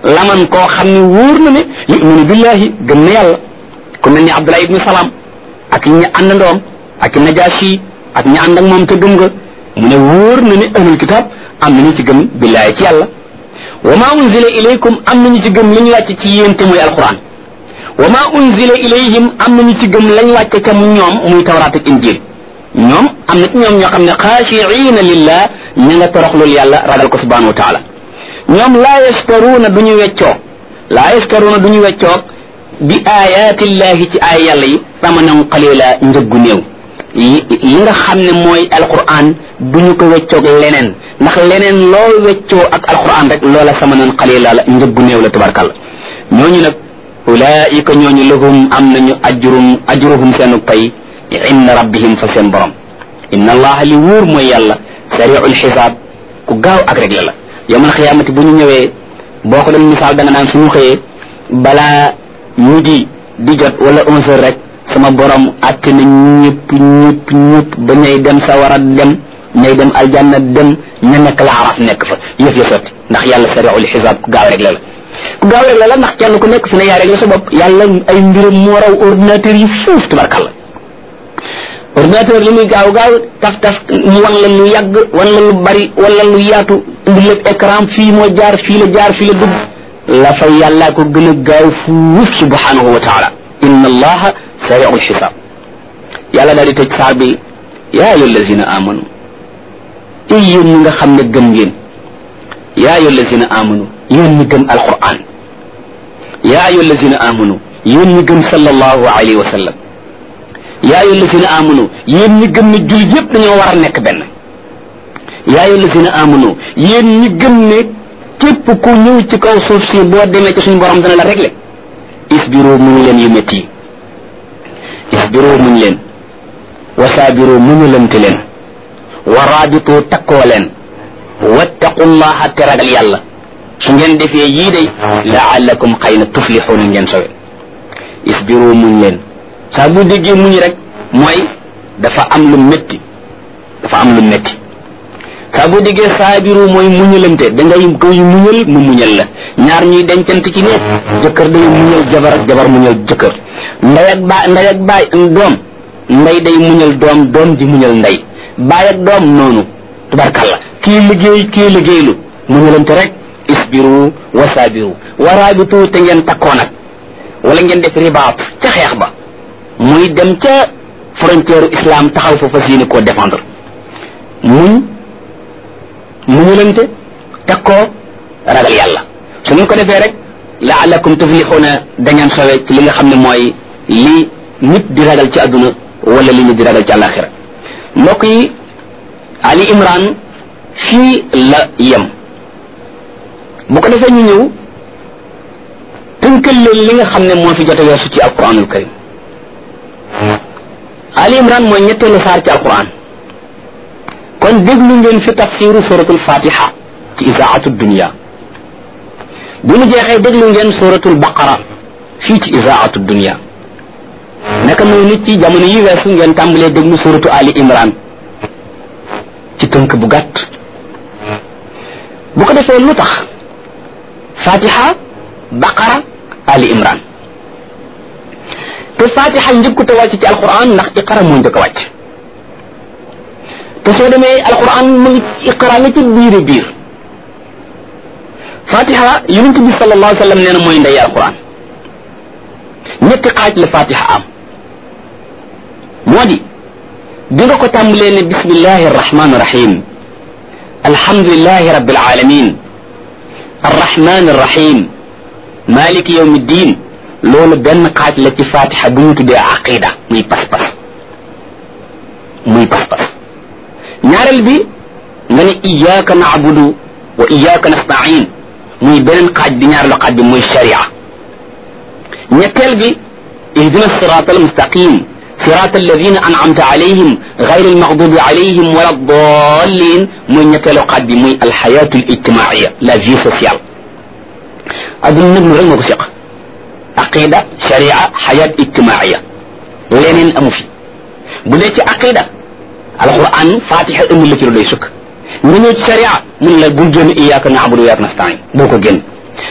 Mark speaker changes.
Speaker 1: laman koo xam ne wóor na ne yuminu billahi gëm na yàlla ku mel ni Abdullah ibnu Salaam ak ñi àndandoom ak Najaasi ak ñi ànd ak moom te gëm nga mu ne wóor na ne ahlul kitab am nañu ci gëm billahi ci yàlla wa ma unzila ilaykum am nañu ci gëm li ñu wàcce ci yéen te muy alquran wa ma unzila ilayhim am nañu ci gëm lañ wàcce ca mu ñoom muy tawraat ak injil ñoom am na ci ñoom ñoo xam ne xaashiina lillah ña nga toroxlul yàlla ragal ko subhanahu wa taala ñoom laa yastaruuna du ñu weccoo laa yastaruuna du ñu weccoo bi ayaatillahi ci ay yàlla yi samanan qalila njëggu néew li nga xam ne mooy alquran du ñu ko weccoog leneen ndax leneen loo weccoo ak alquran rek loola samanan qalila la njëggu néew la tabarkalla ñooñu nag ulaika ñooñu lahum am nañu ajrum ajruhum seenu pay inda rabbihim fa seen borom inna allaha li wóor mooy yàlla sariul xisaab ku gaaw ak rek la la yawmal xiyaamati bu ñu ñëwee boo ko doon misaal da nga naan suñu xëyee balaa midi di jot wala onze heures rek sama borom àtte na ñëpp ñëpp ñëpp ba ñay dem sawara dem ñay dem aljanna dem ña nekk la araf nekk fa yëf ya sotti ndax yàlla sariul xisaab ku gaaw rek la la ku gaaw rek la la ndax kenn ku nekk fi ne yaa rek la sa bopp yàlla ay mbiram moo raw ordinateur yi fuuf tabarkalla ordinateur li muy gaaw gaaw taf taf mu wan la lu yàgg wan la lu bari wala lu yaatu indi lépp écran fii moo jaar fii la jaar fii la dugg la fa yàllaa ko gën a gaaw fuuf subhanahu wa taala inna allaha sariu lxisaab yàlla daal di tëj saar bi yaa ayu allazina amanu ay yéen ñi nga xam ne gëm ngeen yaa ayu allazina amanu yéen ñi gëm alquran yaa ayu allazina amanu yéen ñi gëm sallallahu alayhi wa sallam yaa ayu allazina amanu yéen ñi gëm ne jul yëpp dañoo war a nekk benn yaa ayu allazina amanu yéen ñi gëm ne képp ku ñëw ci kaw suuf si boo demee ci suñu borom dana la régler isbiru muñ leen yu métti yi isbiru muñ leen wasaabiru muñulante leen wa raabitu takkoo leen wattaqullaha te ragal yàlla su ngeen defee yii day laallakum xëy na tuflixuuna ngeen sowe isbiru muñ leen saa bu déggee muñ rek mooy dafa am lu métti dafa am lu métti saa boo déggee saabiru mooy muñalante da ngay koy muñal mu muñal la ñaar ñuy dencante ci nekk jëkkër day muñal jabar jabar muñal jëkkër ndey ak baay ndey ak baay doom ndey day muñal doom doom di muñal ndey baay ak doom noonu tubarkalla kii liggéey kii liggéeylu muñalante rek isbiru wa saabiru wa raabitu te ngeen takkoo nag wala ngeen def ribaat ca xeex ba muy dem ca frontière islam taxaw fa fas yéene koo défendre muñ muñulante teg koo ragal yàlla su ngeen ko defee rek laalakum tuflixuuna da ngeen xewee ci li nga xam ne mooy li nit di ragal ci àdduna wala li nit di ragal ci àllaaxira mbokk yi Ali Imran fii la yem bu ko defee ñu ñëw tënkal leen li nga xam ne moo fi jote weesu ci alquranul karim Ali Imran mooy ñetteelu saar ci alquran kon déglu ngeen fi tafsiru suratul fatiha ci isaatu dunia bi mu jeexee déglu ngeen suratul baqara fii ci isaatu dunia naka noonu nit ci jamono yi weesu ngeen tàmbalee déglu suratu ali imran ci tënk bu gàtt bu ko defee lu tax fatiha baqara ali imran te fatiha njëkkut a wàcc ci alquran ndax iqara moo njëkk a wàcc te soo demee alquran mu ngi iqra nga ci biir biir fatiha yonent bi sallallahu alayhi wa sallam nee na mooy ndey alquran ñetti xaaj la fatiha am moo di bi nga ko tàmbalee ne bismillahi arrahmani irrahim alhamdulilahi rabbil alamin arrahmani irrahim maliki yawmi ddin loolu benn xaaj la ci fatiha bu ñu tuddee aqida muy pas-pas muy pas-pas ñaareel bi nga ne iyyaka na'budu wa iyyaka nasta'in muy beneen xaaj bi ñaareelu xaaj bi muy sharia ñetteel bi ihdina sirata almustaqim sirata alladina an'amta alayhim ghayr almaghdubi alayhim wala dallin muy ñetteelu xaaj bi muy alxayatu alijtimaiya la vie sociale adduna nag lu rek moo ko seq aqida sharia xayat ijtimaiya leneen amu fi bu dee ci aqida alquran fatiha ëmb la ci lu doy sukk nga ñëw ci sharia mun la bul génn iyyaka na'budu wa iyyaka nasta'in boo ko génn